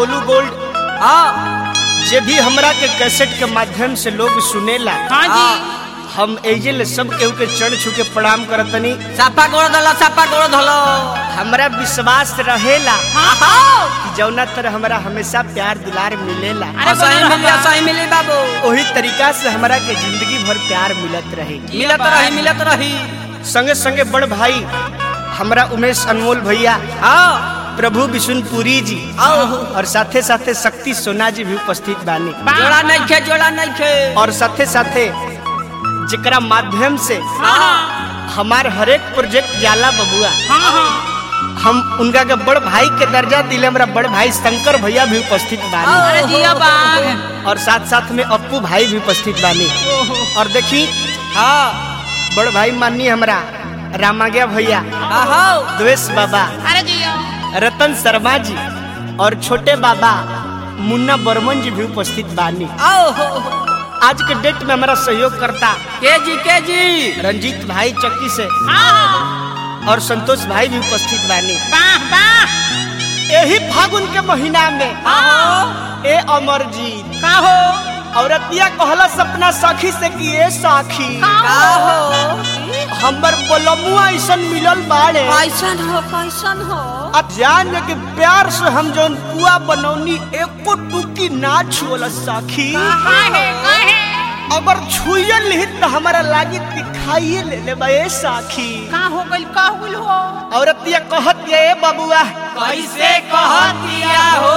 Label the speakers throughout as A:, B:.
A: Golu gold
B: हाँ
A: जे भी हमरा के कैसेट के माध्यम से लोग सुनेला
C: हाँ जी
A: हम एजे सब केहू के चढ़ छू के प्रणाम करतनी
B: सापा गोड़ धलो सापा गोड़ धलो
A: हमरा विश्वास रहेला
C: हाँ हाँ
A: कि जौना तरह हमरा हमेशा प्यार दुलार मिलेला
C: अरे
B: सही
C: बोलो
B: मिली
C: रहबा।
B: सही मिली बाबू
A: वही तरीका से हमरा के जिंदगी भर प्यार मिलत रहे
B: मिलत रही मिलत रही
A: संगे संगे बड़ भाई हमरा उमेश अनमोल भैया
B: हाँ
A: प्रभु विशुनपुरी जी और साथे साथे शक्ति सोना जी भी उपस्थित बानी
B: जोड़ा नहीं खे जोड़ा नहीं खे
A: और साथे साथे जेकरा माध्यम से
C: हाँ हाँ
A: हमार हरेक प्रोजेक्ट जाला बबुआ
C: हाँ हाँ
A: हम उनका के बड़ भाई के दर्जा दिले हमरा बड़ भाई शंकर भैया भी उपस्थित बानी
C: अरे जिया बाग
A: और साथ साथ में अप्पू भाई भी उपस्थित बानी और देखी
B: हाँ
A: बड़ भाई माननी हमरा रामाज्ञा भैया
B: हाँ
A: द्वेष बाबा
C: अरे जिया
A: रतन शर्मा जी और छोटे बाबा मुन्ना बर्मन जी भी उपस्थित बानी
B: आओ
A: आज के डेट में हमारा सहयोग करता
B: के जी के जी
A: रंजीत भाई चक्की से
C: हाँ हाँ
A: और संतोष भाई भी उपस्थित बानी
C: वाह वाह
A: यही फागुन के महीना में
B: हाँ
A: ए अमरजीत
C: का हो
A: औरतिया कहला सपना सखी से कि ए सखी
B: का हो
A: हमर बोलमुआ ऐसन मिलल बाड़े
B: कैसन हो कैसन हो
A: अब जान के प्यार से हम जौन पुआ बनौनी एको टुकी ना छुअल सखी
C: काहे काहे
A: अगर छुए ली तो हमारा लागी दिखाइए ले ले बा ए सखी
C: का हो गइल का होइल हो
A: औरतिया कहत ये ए बबुआ
B: कैसे कह दिया हो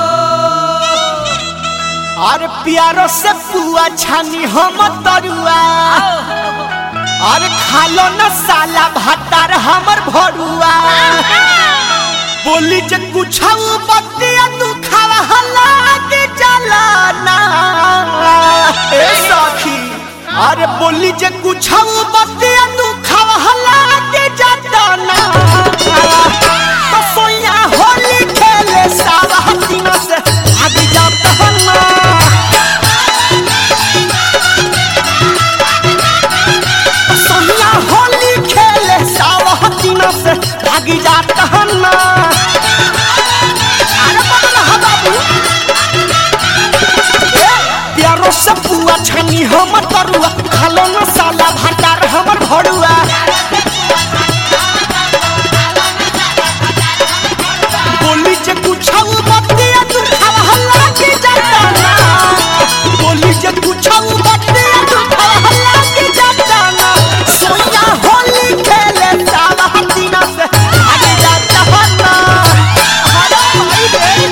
A: और प्यारो से पुआ छानी हम तरुआ और खालो न साला भातार हमर भरुआ बोली जे कुछ बतिया तू खावा लागे जलाना ए सखी अरे बोली जे कुछ बतिया तू खावा लागे जलाना तो सोया होली खेले सावा हसीना से आगे जाता हन्ना सोनिया होली खेले सावा हसीना से भागी जाता हन्ना अरे बदला हा बाबू ए, प्यारो से पुआ छनी हमर तरुआ खालो न साला भंडार हमर भरुआ बोली जे कुछाऊ बतिया तू खावा हल्ला के जाता ना बोली जे कुछाऊ बतिया तू खावा हल्ला के जाता ना सोया होली खेले सावा हसीना से आगे जाता ना अरे भाई रे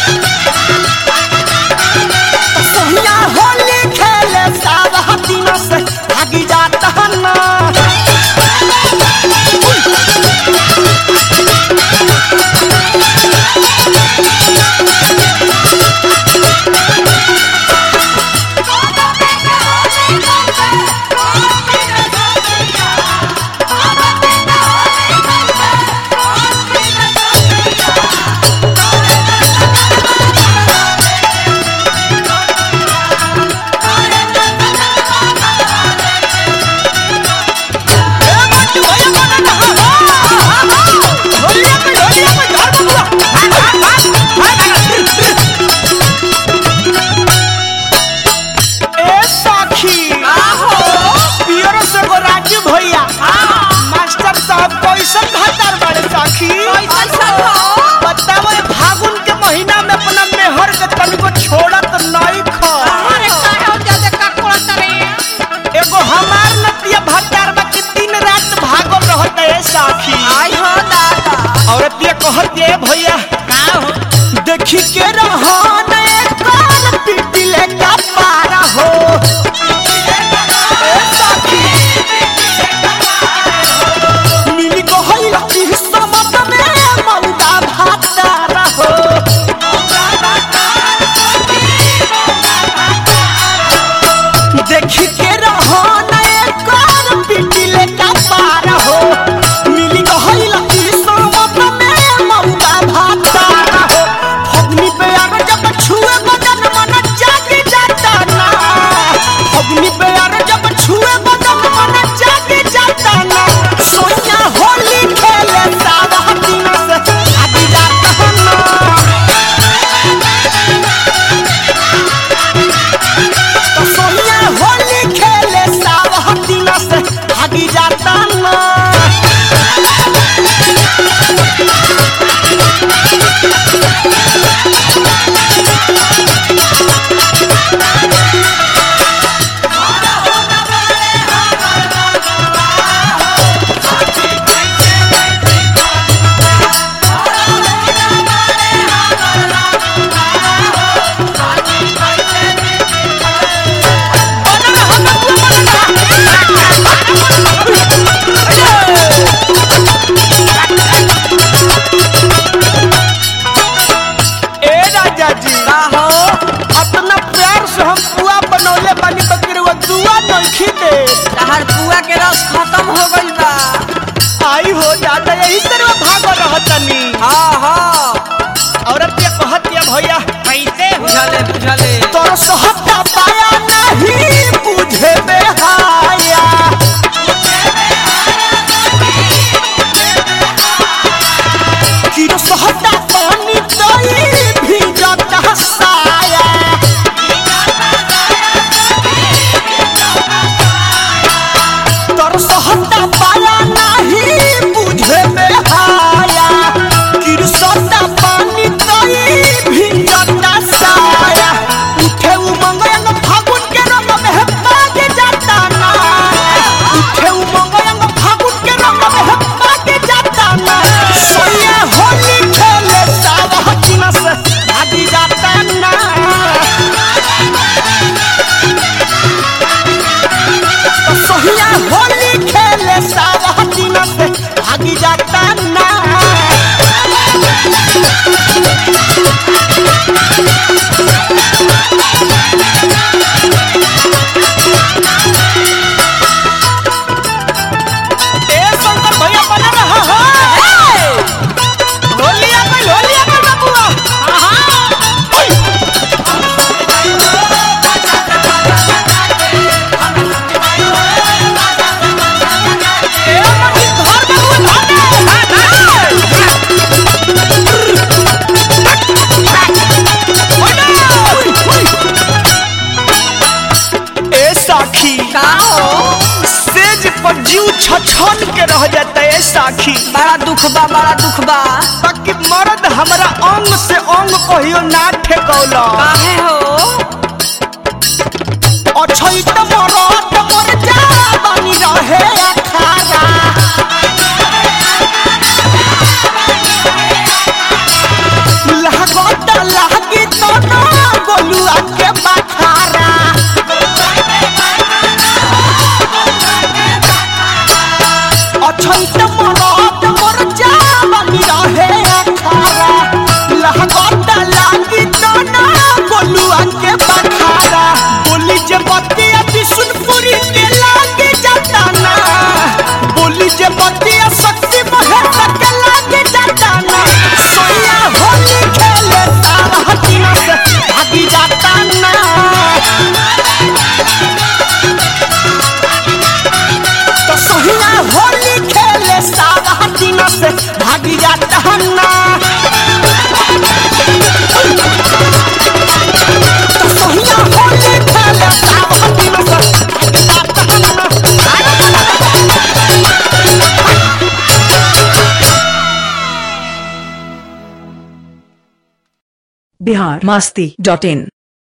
A: सोनिया होली खेले सावा हसीना से भागी जाता ना ए साखी पियरो से गो राजू भैया मास्टर साहब कैसन भातार बड़े साखी
B: कैसन हो?
A: बताओ ये फागुन के महीना में अपना मेहर के तनिको छोड़त नहीं ख
C: अरे काहे हो ज्यादा का कोड़त रे
A: एगो हमार नतिया भातार बा कि दिन रात भागल रहत है साखी
B: आई हो दादा
A: औरत ये कहत ये भैया
C: का हो
A: देखी के रहन कौन पिटिले का पारा हो ए साथी मिली गहल की समत में मौदा भातारा हो देखी के रहन कौन पिटिले का पारा हो मिली गहल की समत में मौदा भातारा हो फगनी पे आवे जब
B: केला के रस खत्म हो गइल बा
A: आई हो जाता यही से रो भागो रहतनी
B: हाँ हाँ
A: औरत ये कहतिया भैया
C: कैसे हो
B: बुझले बुझले
A: तोर सोहता पाया नहीं बुझे बेहाया किरो सोहता पानी तई भीजत हसाया तोर सोहता पाया नहीं बुझे बेहाया किरो सोहता पानी तई भीजत हसाया उठे उमंग अंग फागुन के रंग में पागे जाता ना उठे उमंग अंग फागुन के रंग में पागे जाता ना सोया होली खेले सावा चिना से भागी जाता ना तो सोहिया होली खेले सावा चिना से भागी जाता ना ए शंकर भैया बना रहा हो होली आ गई होली आ गई बबुआ ओय! ए मनी घर बबुआ घर ए साखी
B: का हो
A: सेज पर जीव छछन के रह जाता है साखी
B: बड़ा दुख बा बड़ा दुख बा
A: बाकी मर्द हमरा अंग से अंग कहियो ना ठेकौला
B: काहे हो
A: अछई त मरद मर जा बनी रहे अखारा लागत लागी तो ना गोलुआ के बखारा अछई त मरद मर जा बनी रहे अखारा लागत लागी तो ना गोलुआ के बखारा बोली जे बतिया बिशुनपुरी के लागे जाता ना बोली जे बतिया शक्ति महेश के लागे जाता ना सोया होली खेले तारा हटीना से भागी जाता ना तो सोहिया होली खेले सारा हटीना से भागी जाता ना तो सोहिया होली खेले सारा हटीना से भागी जाता ना
D: बिहार मास्ती डॉट इन